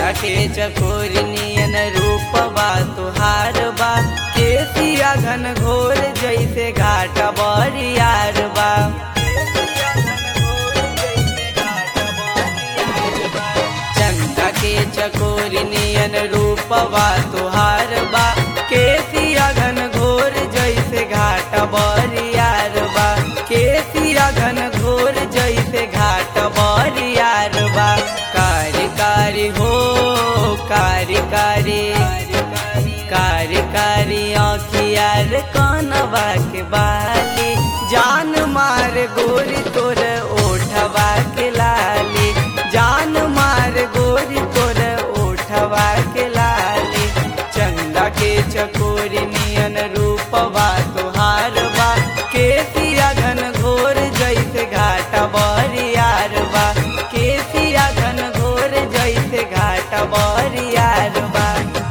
चंदा के चकोर नियन रूपवा तुहार बा केसिया घन घोर जैसे घाट बरियार बा चंदा के चकोर नियन रूपवा तुहार बा केसिया घन घोर जैसे घाट बरियार बा केसिया घन घोर जैसे घाट बरियार बा कारी कारी हो कारी कारी कारी कारी आँखियार कनवा के बाली जान मार गोरी तोर ओठवा के लाली जान मार गोरी तोर ओठवा के लाली चंदा के चकोरी नियन रूपवा तुहार बा केसिया घन घोर जैसे घाट बरियार बा केसिया घन घोर जैसे घाट बरियार बा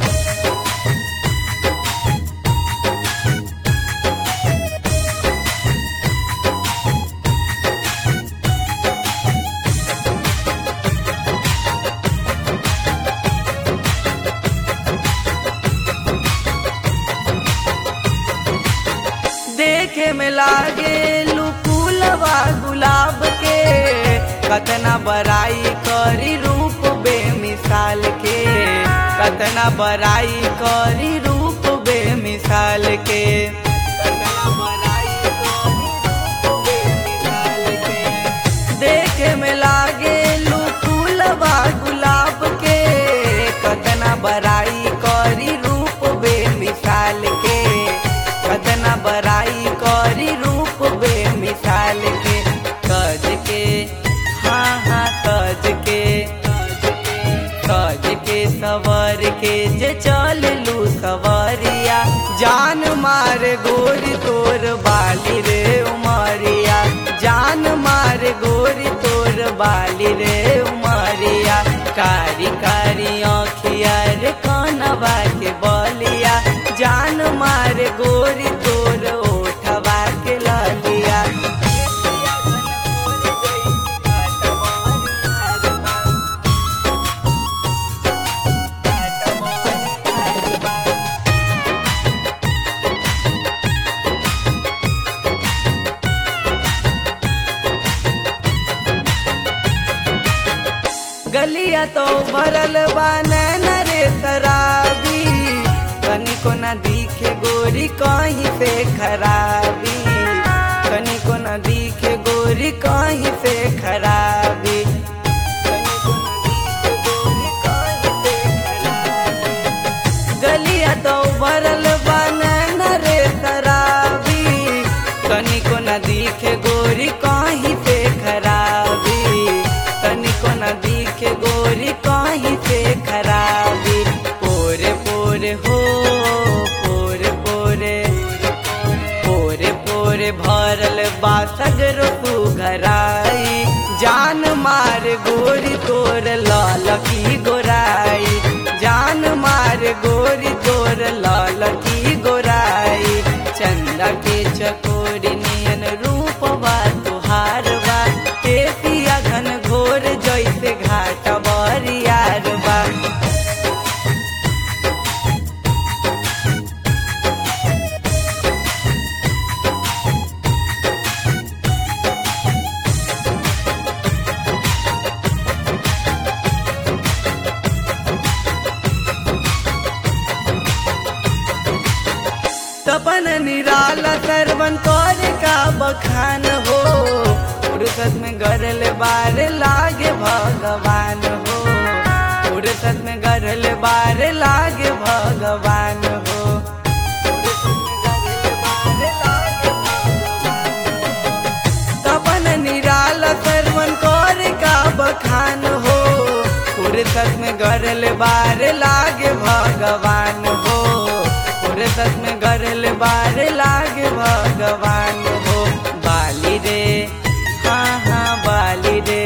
देखे में लागे लुकुलवा गुलाब के कतना बड़ाई करी रूप बेमिसाल के कतना बड़ाई करी रूप बेमिसाल के कतना बड़ाई करी रूप बेमिसाल के। देखे में लागे लुकुलवा गुलाब के कतना बड़ाई करी रूप बेमिसाल के कतना बड़ाई करी रूप बेमिसाल के कज के हाँ हाँ कज के कज के सवर के जे चल लू सवरिया जान मार गोरी तोर बाली रे उमरिया जान मार गोरी तोर बाली रे उमरिया कारी कारी आँखिया रे कनवा के बलिया जान मार गोरी तोर ओठवा के ललिया गलिया तो भरल बा नैन रे शराबी कनिको न दिखे गोरी कहीं से खराबी कनिको न दिखे गोरी कहीं से खराबी गलिया तो भरल बा नैन रे शराबी कनिको न दिखे गोरी कहीं से खराबी कनिको न दिखे गोरी कहीं से खराबी पोरे पोरे हो पोरे पोरे पोरे पोरे भरल बासगर तू घराई जान मार गोरी तोर लाल की गोराई जान मार गोरी तोर लाल की गोराई चंदा के चकोरी नियन रूपवा तुहार बा केसिया घन घोर जैसे घाट बरियार बा तपन निराला सरवन कर का बखान हो फुर्सत में गरल बार लागे भगवान हो फुर्सत में गरल बार लागे भगवान हो तपन निराला सरवन कर का बखान हो फुर्सत में गरल बार लागे भगवान हो फुर्सत में गरल बार लागे भगवान हो बाली रे हाँ हाँ बाली रे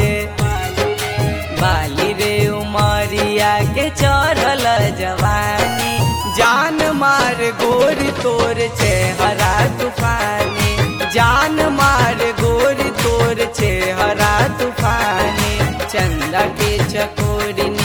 बाली रे उमरिया के चढ़ल जवानी जान मार गोरी तोर चेहरा तूफानी जान मार गोरी तोर चेहरा तूफानी चंदा के चकोरी